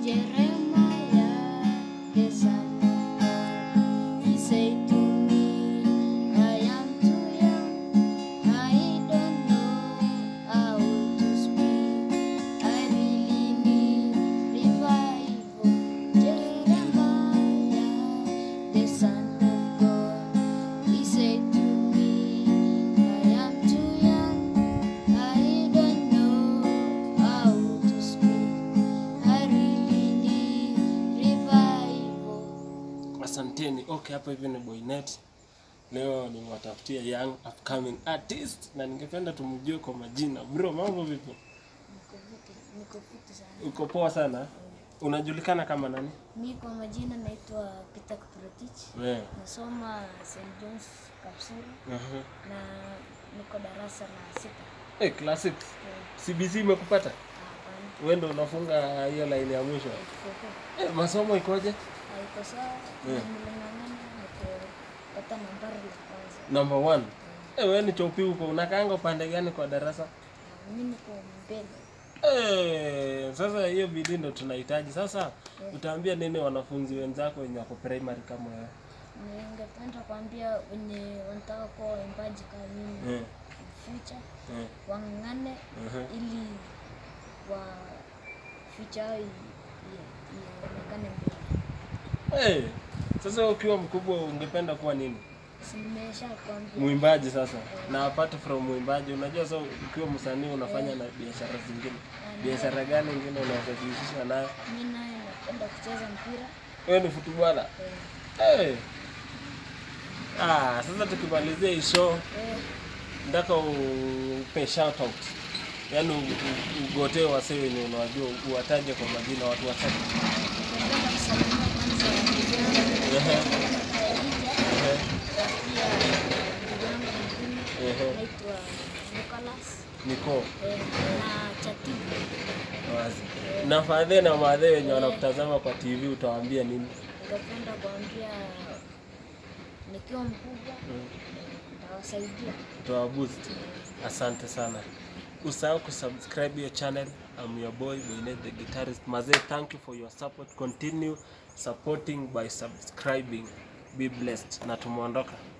Jeremiah, the son of God, he said to me, I am too young, I don't know how to speak. I really need revival. Jeremiah, the son of God, he said to me, I am too young, I don't know how to speak. I really need revival. Asanteni. Okay, hapa hivi ni Boynet. Leo nimewatafutia young upcoming artist na ningependa tumjue kwa majina. Bro, mambo vipi? Niko fiti- niko fiti sana. Uko poa sana? Unajulikana kama nani? Mi kwa majina naitwa Peter Kiprotich. Wewe. Nasoma St. John's Kapsuru Aha. na niko darasa la sita. Eh, classic. Eh, CBC imekupata? Hapana, Wewe ndio unafunga hiyo line ya mwisho. Kikoko. Eh, masomo ikoje? Haiko sawa. Eh. Niling'ang'ana nikapata nambari la kwanza. Number one. Eh, wewe ni chopi huko. Unakaanga upande gani kwa darasa? Na Mi niko mbele. Eh, sasa hiyo bidii ndo tunahitaji. Sasa utaambia nini wanafunzi wenzako wenye wako primary kama wewe? Ningependa kuambia wenye wanataka kuwa waimbaji kama mimi Eh, future eh, wang'ang'ane aha. ili wa future yao i- i- ionekane mbele. Eh, sasa ukiwa mkubwa ungependa kuwa nini? Si nimesha kuambia Mwimbaji sasa. Na apart from mwimbaji, unajua sasa ukiwa msanii unafanya na biashara zingine. Biashara gani ingine unaweza kujihusisha nayo? mi naye napenda kucheza mpira Wewe ni futubala. eh, Eh. Ah, sasa tukimalizia hii show eh, nataka upe shout out. Yaani u- u- ugotee wasee wenye unawajua, uwataje kwa majina watu wachache. napenda kusalimia kwanza ndugu yangu Ehe, Khadija, ehe, na pia ndugu yangu mwingine ehe. naitwa Nicholas Niko eh, na Chatibu wazi. Na fadhe na madhe wenye wanakutazama kwa TV utawaambia nini? ningependa kuambia nikiwa mkubwa ntawasaidia Toa boost. Asante sana. Usahau kusubscribe your channel. I'm your boy Boynet the guitarist. Mazee, thank you for your support. Continue supporting by subscribing. Be blessed. Na tumeondoka.